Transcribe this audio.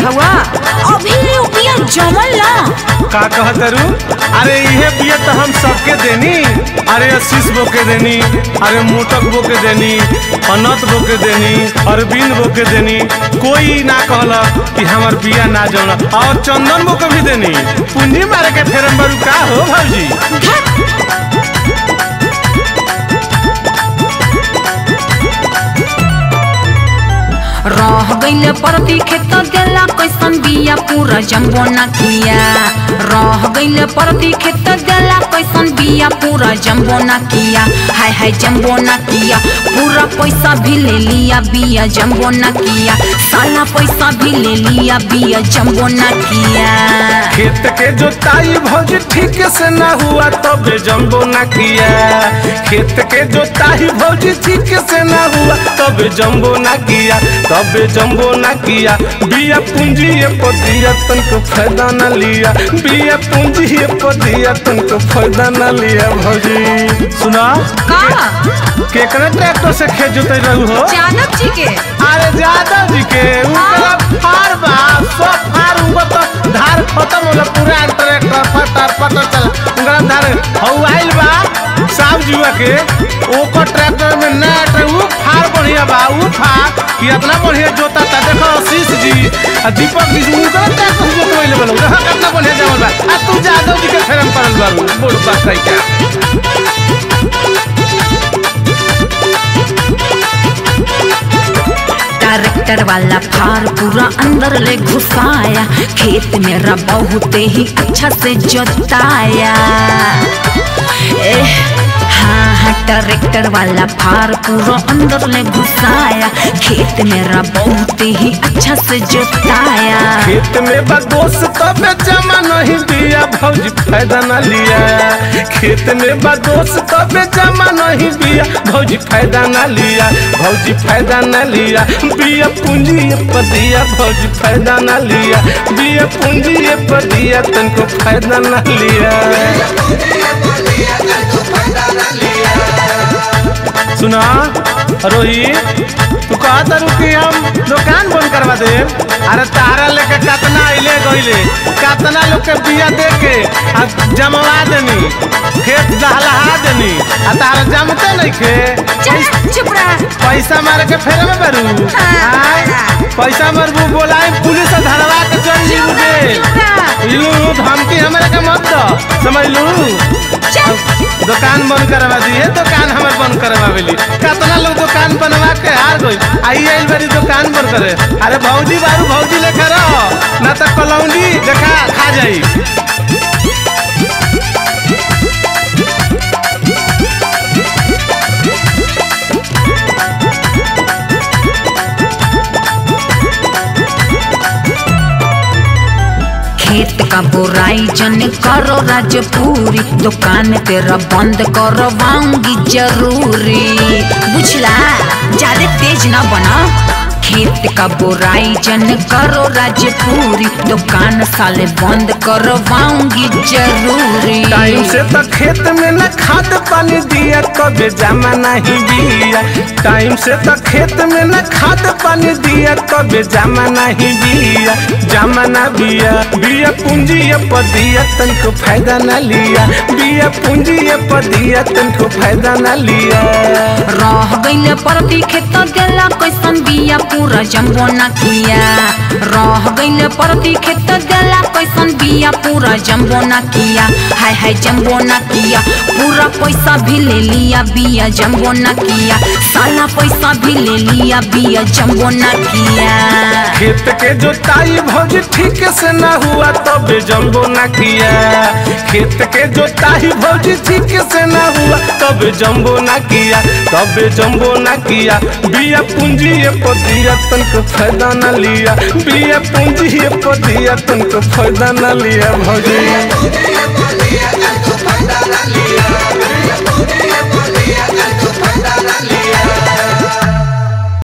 हवा अभी ले बिया जमल ना का कहतरू अरे इहे बिया तो हम सबके देनी अरे आशीष बो के देनी अरे मोटक बो के देनी अनत बो के देनी अरविंद बो के देनी कोई ना कहला कि हमार बिया ना जमला और चंदन बो के भी देनी पूंजी मारे के फेरम बरू का हो भौजी रह गईले परती खेत देला कैसन बिया पूरा जम्बो ना किया रह गईले परती खेत देला कैसन बिया पूरा जम्बो ना किया हाय हाय जम्बो ना किया पूरा पैसा भी ले लिया बिया जम्बो ना किया साला पैसा भी ले लिया बिया जम्बो ना किया खेत के जोताई भौजी ठीक से ना हुआ तबे जम्बो ना किया खेत के जोताई भौजी ठीक से ना हुआ तबे जम्बो ना किया तबे जम्बो ना किया बिया पूंजी ये पदिया तनको फायदा ना लिया बिया पूंजी ये पदिया तनको फायदा ना लिया भौजी सुना का केकरा ट्रैक्टर से खेत जोते रहू हो जानब जी के अरे यादव जी के उनका फार बा सब फार उनका तो धार खत्म होला पूरा ट्रैक्टर फटर फटर चला उनका धार हवाइल बा साहब जुआ के ओकर ट्रैक्टर में नया ट्रैक्टर उ फार बढ़िया बा उ फार कि इतना बढ़िया जोता था देखो आशीष जी आ दीपक जी उनका ट्रैक्टर से जोतवाइले बनो देखो कितना बढ़िया जमल बा आ तू यादव जी के फेरम पड़ल बारू बोल बात है क्या ट्रैक्टर वाला फार पूरा अंदर ले घुसाया खेत मेरा बहुत ही अच्छा से जोताया एह, हाँ हाँ ट्रैक्टर वाला फार पूरा अंदर ले घुसाया खेत मेरा बहुत ही अच्छा से जोताया खेत में बा दोस्त तबे जमा नहीं दिया भौजी फायदा न लिया खेत में बा दोस्त तबे जमा नहीं दिया भौजी फायदा न लिया भौजी फायदा न लिया बिया पूंजी ये पदिया भौजी फायदा न लिया बिया पूंजी ये पदिया तनको फायदा न लिया सुना रोहित तू कहा तारू कि हम दुकान बंद करवा दे अरे तारा लेके कतना अइले गइले कतना लोग के बिया दे के आ जमवा देनी खेत दहलहा देनी आ तारा जमते नहीं खे चल चुप रहा पैसा मारे के फेरे में बरू आय पैसा मरबू बोलाई पुलिस से धरवा के चल जीबू दे लू धमकी हमारे के मत दो समझ लू दुकान बंद करवा दिए दुकान हमारे बंद करवा बेली कितना लोग दुकान बनवा के हार गई आई आइल बड़ी दुकान बंद करे अरे भौजी बारू भौजी लेकर रहो ना तो कलौंजी देखा खा जाई खेत का बुराई जन करो राजपूरी दुकान तेरा बंद करवाऊंगी जरूरी बुझला ज्यादा तेज ना बना खेत का बुराई जन करो राजपूरी दुकान साले बंद करवाऊंगी जरूरी टाइम से तो खेत में न खाद पानी दिया कभी जमा नहीं दिया टाइम से तो खेत में न खाद पानी दिया कभी जमा नहीं दिया जमा न बिया बिया पूंजी ये पदिया तनको फायदा न लिया बिया पूंजी ये पदिया तनको फायदा न लिया रह गईले परती खेत देला कैसन बिया पूरा जम्बो ना किया रह गईले परती खेत देला कैसन बिया पूरा जम्बो ना किया हाय हाय जम्बो ना किया पूरा पैसा भी ले लिया बिया जम्बो ना किया साला पैसा भी ले लिया बिया जम्बो ना किया खेत के जोताई भौजी ठीक से ना हुआ तबे जम्बो ना किया खेत के जोताई भौजी ठीक से ना हुआ तबे जम्बो ना किया तबे जम्बो ना किया बिया पूंजी ये पदिया तनको फायदा ना लिया बिया पूंजी ये पदिया तनको फायदा ना लिया भौजी